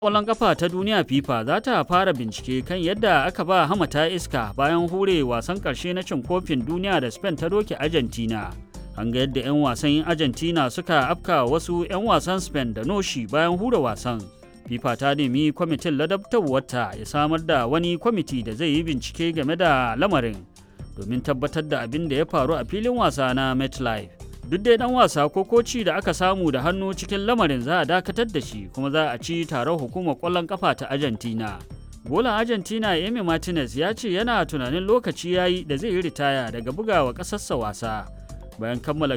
Ƙwallon ƙafa ta duniya FIFA za ta fara bincike kan yadda aka ba hamata iska bayan hure wasan ƙarshe na cin kofin duniya da Spain ta doke Argentina. An ga yadda 'yan wasan Argentina suka afka wasu 'yan wasan Spain da noshi bayan hure wasan. FIFA ta nemi kwamitin ladabtarwarta ya samar da wani kwamiti da zai yi bincike game da lamarin domin tabbatar da abin da ya faru a filin wasa na MetLife. duk dai dan wasa ko koci da aka samu da hannu cikin lamarin za a dakatar da shi kuma za a ci taron hukumar kwallon kafa ta argentina golan argentina emi martinez ya ce yana tunanin lokaci ya yi da zai yi ritaya daga bugawa ƙasarsa wasa bayan kammala